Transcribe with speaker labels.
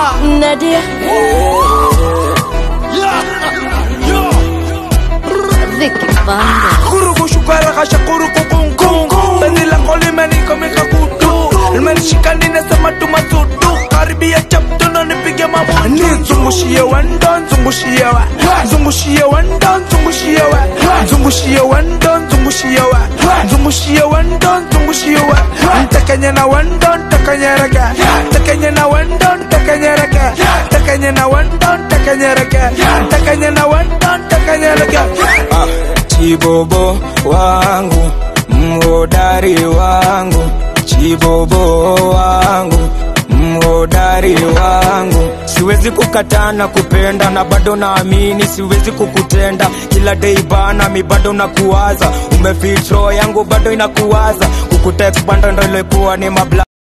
Speaker 1: Nadia. Vicky Banda.
Speaker 2: Kurugu shukara kasha kurugu kung kung Penzi lako limenikomika kutu Limenishika ninasema tumasudu Karibia chapto na nipige mabutu Nizungushie wendo, nzungushie wa Nzungushie wendo, nzungushie wa Nzungushie wendo, nzungushie wa Nzungushie wendo, nzungushie wa Ntekenye na wendo, ntekenye rege Ntekenye na wendo, ntekenye rege Ntekenye na wendo, ntekenye rege Ntekenye na wendo, ntekenye rege
Speaker 3: Ah, chibobo wangu mhodari wangu chibobo wangu mhodari wangu siwezi kukataa na kupenda na bado naamini siwezi kukutenda kila dei bana mi bado nakuwaza umefitro yangu bado inakuwaza kukutext bando ndo ilikuwa ni mabla